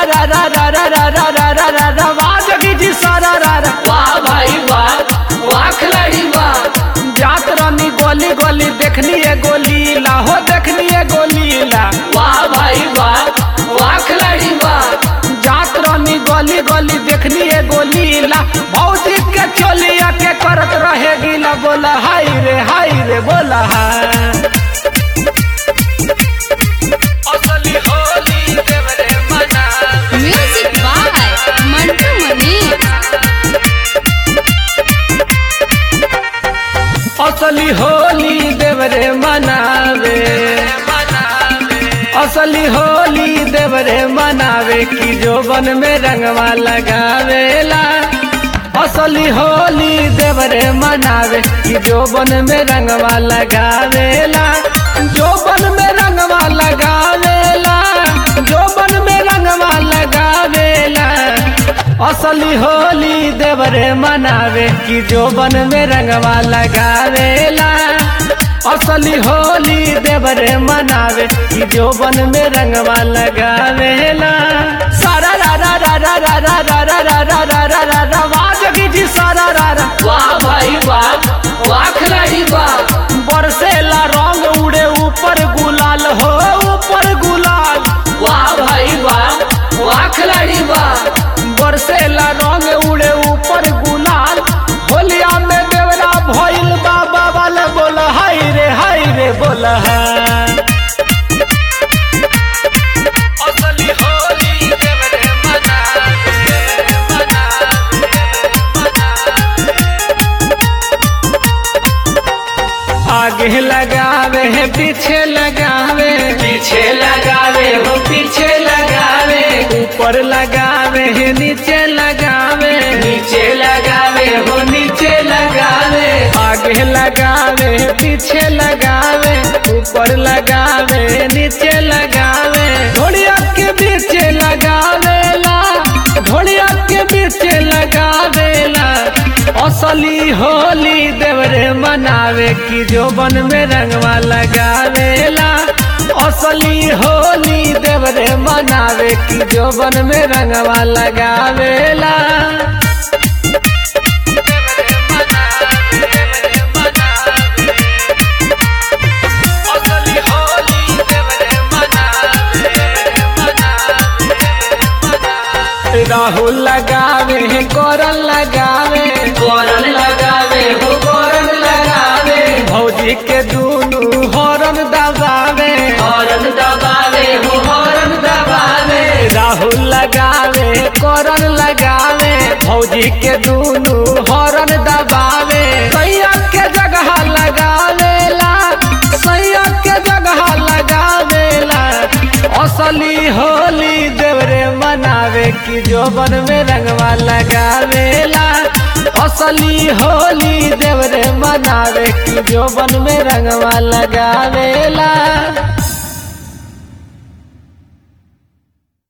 रा रा रा रा रा रा रा रा रा रा वाह जोगी जी सारा रा रा वाह भाई वाह वाह खिलाड़ी वाह जात रानी गोली गोली देखनी है गोली ला हो देखनी है गोली ला वाह भाई वाह वाह खिलाड़ी वाह जात रानी गोली गोली देखनी है गोली ला भौजी के चोलिया के करत रहे गीला बोला हाय रे हाय रे बोला हाय असली होली देवरे मना Music by Mantu Mani. असली होली देवरे मनावे असली होली देवरे मनावे की जोबन में रंगवा लगावेला असली होली देवरे मनावे की जोबन में रंगवा लगावेला जोबन में रंगवा लगावेला जोबन में रंगवा लगावेला असली होली देवरे मनावे की जोबन में रंगवा लगावेला असली होली देवरे मनावे की जोबन में रंगवा लगावेला सारा रा रा रा रा रा रा रा रा रा रा रा रा रा रा वाह जोगी जी सारा रा रा वाह भाई वाह वाह खिलाड़ी वाह बरसेला रंग उड़े ऊपर गुलाल हो ऊपर गुलाल वाह भाई वाह वाह खिलाड़ी वाह बरसेला रंग उड़े ऊपर गुलाल होलिया में देवरा भइल बाबा वाला बोला हाय रे हाय रे बोला हाय असली होली देवरे मनावे, मनावे। आगे लगावे है पीछे लगावे पीछे लगावे हो पीछे लगावे ऊपर लगावे है नीचे लगावे नीचे लगावे हो नीचे लगावे आगे लगावे पीछे लगावे ऊपर लगावे नीचे लगावे ढोलिया के बीच लगावेला ढोलिया के बीच लगावेला असली होली देवरे मनावे की जोबन में रंगवा लगावेला असली होली देवरे मनावे की जोबन में रंगवा लगावेला राहुल लगावे है कोरल लगावे कोरन लगावे हो कोरन लगावे भौजी के दूनु हॉर्न दबावे हॉर्न दबावे हो हॉर्न दबावे राहुल लगावे कोरल लगावे भौजी के दूनु हॉर्न दबावे सैया के जगह लगावेला सैया के जगह लगावेला असली होली देवरे मनावे की जोबन में रंगवा लगावेला असली होली देवरे मनावे की जोबन में रंगवा लगावेला